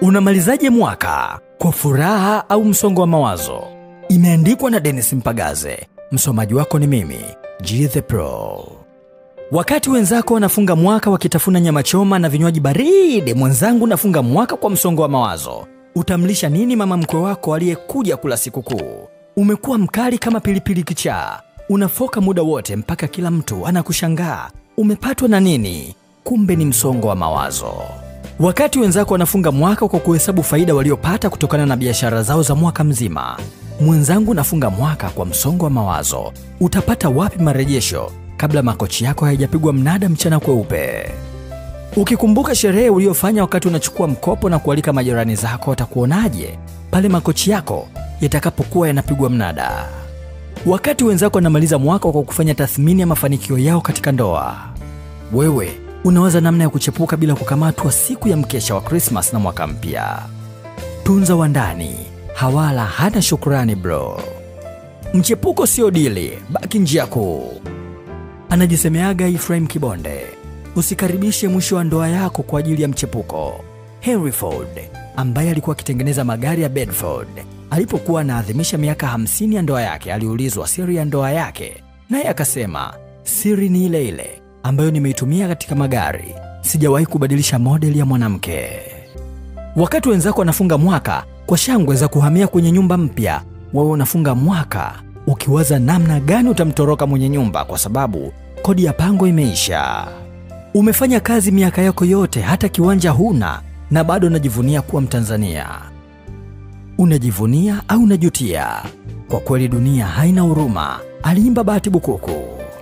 Unamalizaje mwaka kwa furaha au msongo wa mawazo? Imeandikwa na Dennis Mpagaze. Msomaji wako ni mimi G the Pro. Wakati wenzako wanafunga mwaka wakitafuna nyama choma na vinywaji baridi, mwenzangu nafunga mwaka kwa msongo wa mawazo. Utamlisha nini mama mkwe wako aliyekuja kula sikukuu? Umekuwa mkali kama pilipili kichaa, unafoka muda wote mpaka kila mtu anakushangaa. Umepatwa na nini? Kumbe ni msongo wa mawazo. Wakati wenzako wanafunga mwaka kwa kuhesabu faida waliopata kutokana na biashara zao za mwaka mzima, mwenzangu nafunga mwaka kwa msongo wa mawazo. Utapata wapi marejesho kabla makochi yako hayajapigwa mnada mchana kweupe? Ukikumbuka sherehe uliyofanya wakati unachukua mkopo na kualika majirani zako, watakuonaje pale makochi yako yatakapokuwa yanapigwa mnada? Wakati wenzako wanamaliza mwaka kwa kufanya tathmini ya mafanikio yao katika ndoa, wewe unawaza namna ya kuchepuka bila kukamatwa siku ya mkesha wa Krismas na mwaka mpya. Tunza wa ndani, hawala hana shukrani bro. Mchepuko sio dili, baki njia kuu. Anajisemeaga Ephraim Kibonde. Usikaribishe mwisho wa ndoa yako kwa ajili ya mchepuko. Henry Ford ambaye alikuwa akitengeneza magari ya Bedford alipokuwa anaadhimisha miaka 50 ya ndoa yake, aliulizwa siri ya ndoa yake, naye akasema siri ni ile ile ambayo nimeitumia katika magari, sijawahi kubadilisha modeli ya mwanamke. Wakati wenzako wanafunga mwaka kwa shangwe za kuhamia kwenye nyumba mpya, wewe unafunga mwaka ukiwaza namna gani utamtoroka mwenye nyumba kwa sababu kodi ya pango imeisha. Umefanya kazi miaka yako yote, hata kiwanja huna, na bado unajivunia kuwa Mtanzania. Unajivunia au unajutia? Kwa kweli dunia haina huruma, aliimba Bahati Bukuku.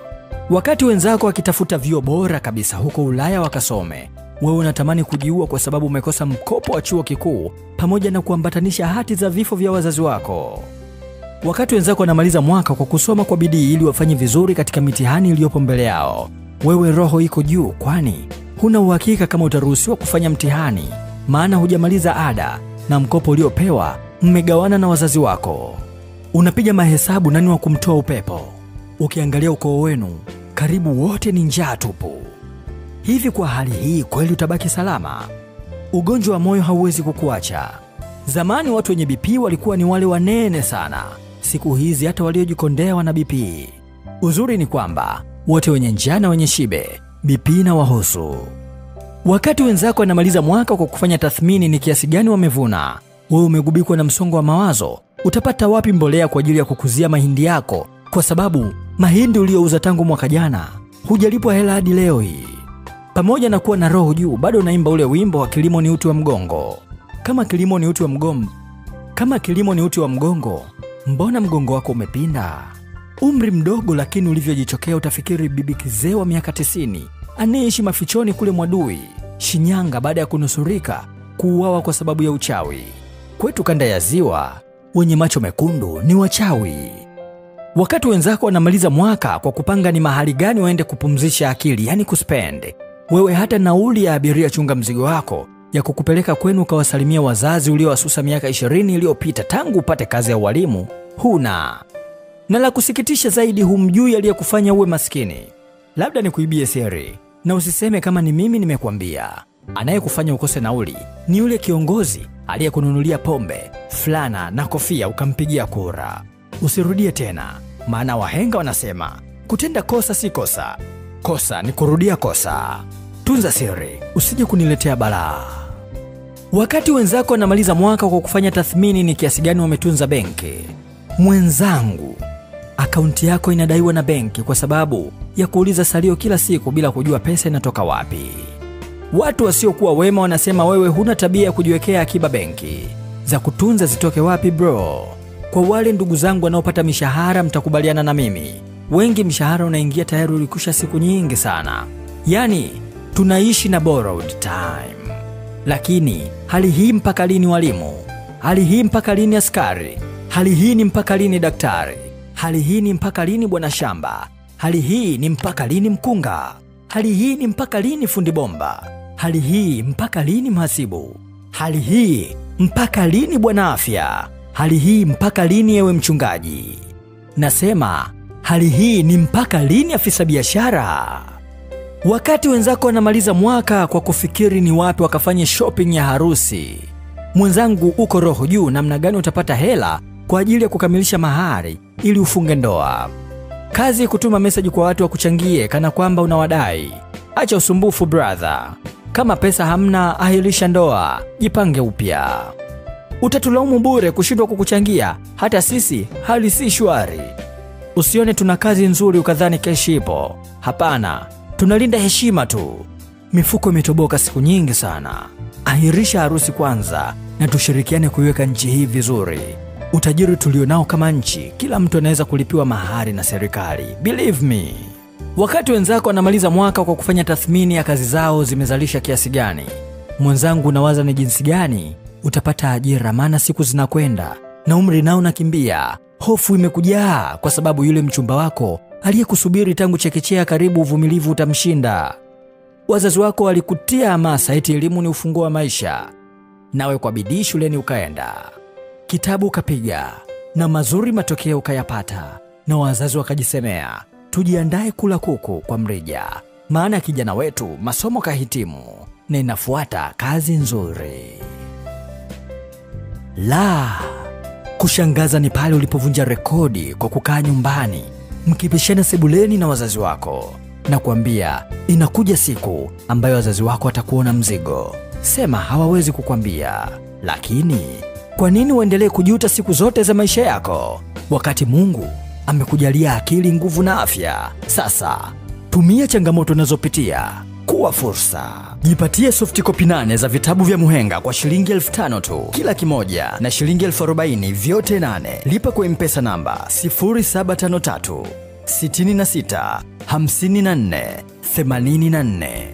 Wakati wenzako wakitafuta vyuo bora kabisa huko Ulaya wakasome, wewe unatamani kujiua kwa sababu umekosa mkopo wa chuo kikuu pamoja na kuambatanisha hati za vifo vya wazazi wako. Wakati wenzako wanamaliza mwaka kwa kusoma kwa bidii ili wafanye vizuri katika mitihani iliyopo mbele yao, wewe roho iko juu, kwani huna uhakika kama utaruhusiwa kufanya mtihani, maana hujamaliza ada na mkopo uliopewa mmegawana na wazazi wako. Unapiga mahesabu nani wa kumtoa upepo. Ukiangalia ukoo wenu karibu wote ni njaa tupu. Hivi kwa hali hii kweli utabaki salama? Ugonjwa wa moyo hauwezi kukuacha. Zamani watu wenye BP walikuwa ni wale wanene sana, siku hizi hata waliojikondea wana BP. Uzuri ni kwamba wote wenye njaa na wenye shibe BP na wahusu. Wakati wenzako wanamaliza mwaka kwa kufanya tathmini ni kiasi gani wamevuna, wewe umegubikwa na msongo wa mawazo. Utapata wapi mbolea kwa ajili ya kukuzia mahindi yako, kwa sababu mahindi uliyouza tangu mwaka jana hujalipwa hela hadi leo hii. Pamoja na kuwa na roho juu, bado unaimba ule wimbo wa kilimo ni uti wa mgongo. Kama kilimo ni uti wa mgongo, kama kilimo ni uti wa mgongo, mbona mgongo wako umepinda? Umri mdogo, lakini ulivyojichokea utafikiri bibi kizee wa miaka tisini anayeishi mafichoni kule Mwadui, Shinyanga, baada ya kunusurika kuuawa kwa sababu ya uchawi. Kwetu kanda ya Ziwa, wenye macho mekundu ni wachawi. Wakati wenzako wanamaliza mwaka kwa kupanga ni mahali gani waende kupumzisha akili, yani kuspend, wewe hata nauli ya abiria chunga mzigo wako ya kukupeleka kwenu ukawasalimia wazazi uliowasusa miaka ishirini iliyopita tangu upate kazi ya ualimu huna. Na la kusikitisha zaidi, humjui aliyekufanya uwe maskini. Labda nikuibie siri na usiseme kama ni mimi nimekwambia. Anayekufanya ukose nauli ni yule kiongozi aliyekununulia pombe, fulana na kofia ukampigia kura. Usirudie tena, maana wahenga wanasema kutenda kosa si kosa, kosa ni kurudia kosa. Tunza siri, usije kuniletea balaa. Wakati wenzako wanamaliza mwaka kwa kufanya tathmini ni kiasi gani wametunza benki, mwenzangu, akaunti yako inadaiwa na benki kwa sababu ya kuuliza salio kila siku bila kujua pesa inatoka wapi. Watu wasiokuwa wema wanasema wewe huna tabia ya kujiwekea akiba benki. Za kutunza zitoke wapi bro? Kwa wale ndugu zangu wanaopata mishahara, mtakubaliana na mimi, wengi mshahara unaingia tayari ulikusha siku nyingi sana, yaani tunaishi na borrowed time. Lakini hali hii mpaka lini walimu? Hali hii mpaka lini askari? Hali hii ni mpaka lini daktari? Hali hii ni mpaka lini bwana shamba? Hali hii ni mpaka lini mkunga? Hali hii ni mpaka lini fundi bomba? Hali hii mpaka lini mhasibu? Hali hii mpaka lini bwana afya? Hali hii mpaka lini ewe mchungaji? Nasema hali hii ni mpaka lini afisa biashara? Wakati wenzako wanamaliza mwaka kwa kufikiri ni wapi wakafanye shopping ya harusi, Mwenzangu, uko roho juu namna gani utapata hela kwa ajili ya kukamilisha mahari ili ufunge ndoa? Kazi kutuma meseji kwa watu wakuchangie kana kwamba unawadai. Acha usumbufu brother. Kama pesa hamna, ahirisha ndoa, jipange upya. Utatulaumu bure kushindwa kukuchangia, hata sisi hali si shwari. Usione tuna kazi nzuri ukadhani keshi ipo. Hapana, tunalinda heshima tu. Mifuko imetoboka siku nyingi sana. Ahirisha harusi kwanza na tushirikiane kuiweka nchi hii vizuri. Utajiri tulionao kama nchi, kila mtu anaweza kulipiwa mahari na serikali. Believe me. Wakati wenzako wanamaliza mwaka kwa kufanya tathmini ya kazi zao zimezalisha kiasi gani, mwenzangu, unawaza ni jinsi gani utapata ajira, maana siku zinakwenda na umri nao unakimbia. Hofu imekujaa kwa sababu yule mchumba wako aliyekusubiri tangu chekechea, karibu uvumilivu utamshinda. Wazazi wako walikutia hamasa eti elimu ni ufunguo wa maisha, nawe kwa bidii shuleni ukaenda, kitabu ukapiga, na mazuri matokeo ukayapata, na wazazi wakajisemea tujiandae kula kuku kwa mrija, maana kijana wetu masomo kahitimu na inafuata kazi nzuri. La, kushangaza ni pale ulipovunja rekodi kwa kukaa nyumbani mkipishana sebuleni na wazazi wako na kuambia inakuja siku ambayo wazazi wako watakuona mzigo. Sema hawawezi kukwambia, lakini kwa nini uendelee kujuta siku zote za maisha yako wakati Mungu amekujalia akili, nguvu na afya? Sasa tumia changamoto unazopitia kuwa fursa. Jipatie soft copy nane za vitabu vya Muhenga kwa shilingi elfu tano tu kila kimoja na shilingi elfu arobaini vyote nane. Lipa kwa mpesa namba 0753 66 54 84.